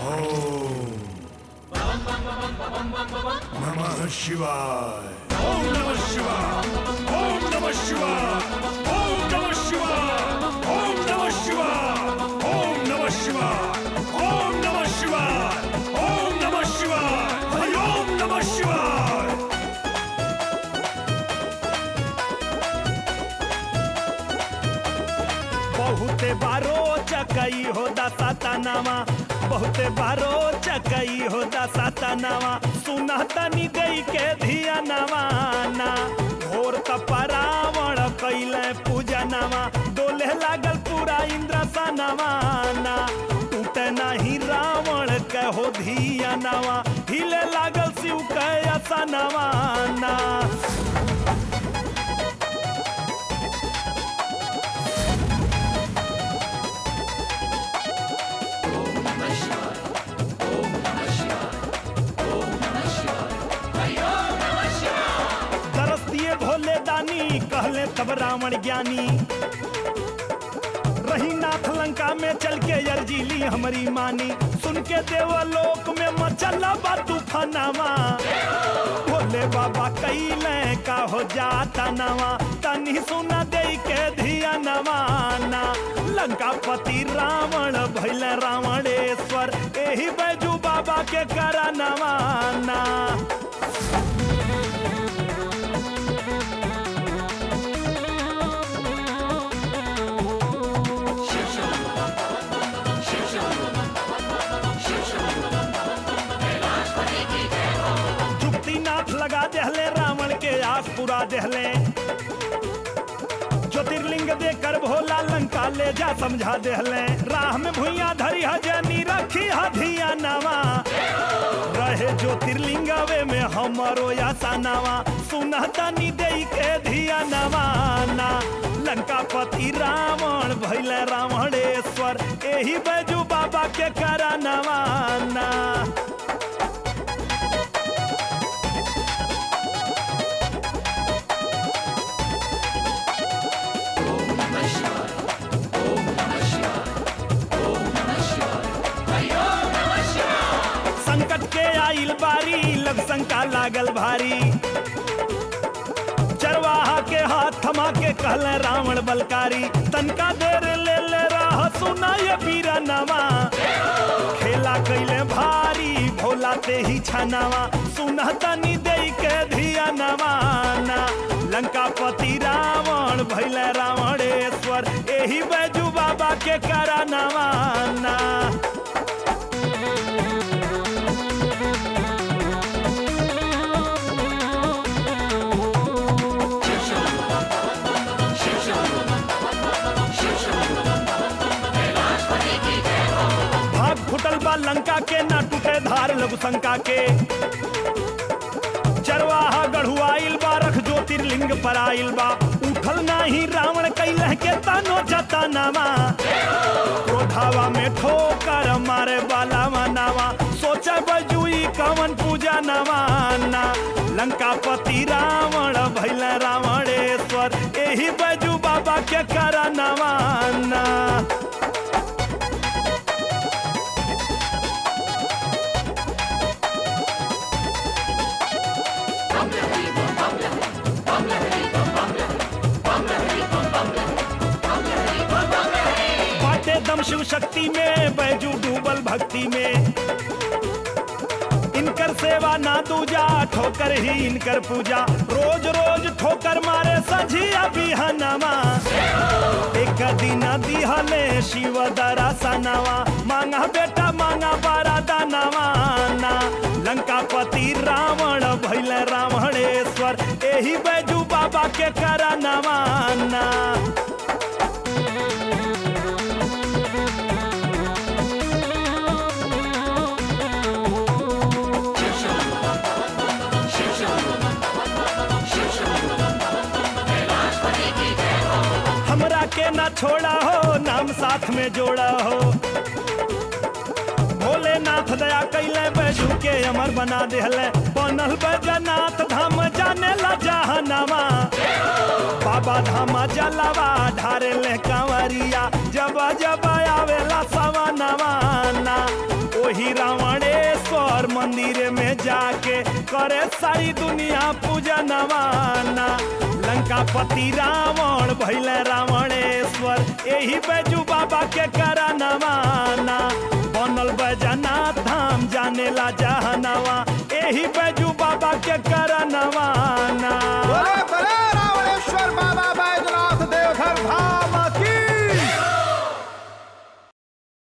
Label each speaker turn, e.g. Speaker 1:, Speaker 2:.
Speaker 1: नमः शिवाय ओम नमः शिवाय ओम नमः शिवाय ओम नमः शिवाय ओम नमः शिवाय ओम नमः शिवाय ओम नमः शिवाय ओम नमः शिवाय हरि ओम नमः शिवाय
Speaker 2: बहुते बारो चकई हो दसा तनावा बहुते बारो चकई हो दसा तनावा सुना तनी गई के धिया नवाना भोर तपरावण कैले पूजा नवा डोले लागल पूरा इंद्र सनवाना टूटे नाही रावण कहो धिया नवा हिले लागल शिव के सनवाना दरस दिए भोले दानी कहले तब रावण ज्ञानी रही नाथ लंका में चल के अर्जी ली हमारी मानी सुन के देवलोक में मचला बा तूफानावा भोले बाबा कैले का हो जाता नवा तनी सुना दे के धिया नवाना लंका पति रावण भैल रावणेश्वर एही बैजू बाबा के करा नवाना जुक्तिनाथ लगा देहले रावण के आस पुरा देहले ज्योतिर्लिंग देकर भोला लंका ले जा समझा देहले राह में भुइया धरी हजनी रखी हधिया नवा रहे ज्योतिर्लिंग वे में हमरो यासा नवा सुना तनी दे के धिया नवाना लंका पति रावण भैल रावणेश्वर एही बैजू बाबा के करा नवाना संकट के आइल बारी लग शंका लागल भारी चरवाहा के हाथ थमा के कहल रावण बलकारी तनका देर ले ले राह सुना ये पीरा नवा खेला कैले भारी भोला ते ही छनावा सुना तनी दे के धिया नवाना लंका पति रावण भैल रावणेश्वर एही बैजू बाबा के करा नवाना भाग फुटल बा लंका के ना टूटे धार लघु शंका के चरवाहा गढ़ुआइल बा रख ज्योतिर्लिंग पर आइल बा उठल नाही रावण कैलह के तानो जतनावा क्रोधावा में ठोकर मारे वाला मनावा सोचा बजुई कवन पूजा नवाना लंका पति रावण भैल रावणेश्वर एही बजू बाबा के करा नवाना बाटे दम शिव शक्ति में बैजू डूबल भक्ति में इनकर सेवा ना दूजा ठोकर ही इनकर पूजा रोज रोज ठोकर मारे सझिया बिहनवा एक दिन दिहले शिव दरा सनवा मांगा बेटा मांगा बारा दानवा ना लंका पति रावण भैल रावणेश्वर एही बैजू बाबा के करा नवाना हमरा के ना छोड़ा हो नाम साथ में जोड़ा हो भोले बैजनाथ दया कैले बैजू के अमर बना देहले बनल बैजनाथ धाम जाने ला जहनवा बाबा धाम जलवा ढारे ले कंवरिया जब जब आवेला सवनवा ना ओही रावणेश्वर मंदिर में जाके करे सारी दुनिया पूजनवा ना लंकापति रावण भैले रावणेश्वर एही बैजू बाबा के करनवा ना बनल बैजनाथ धाम जाने ला जहनवा एही बैजू बाबा के करनवा ना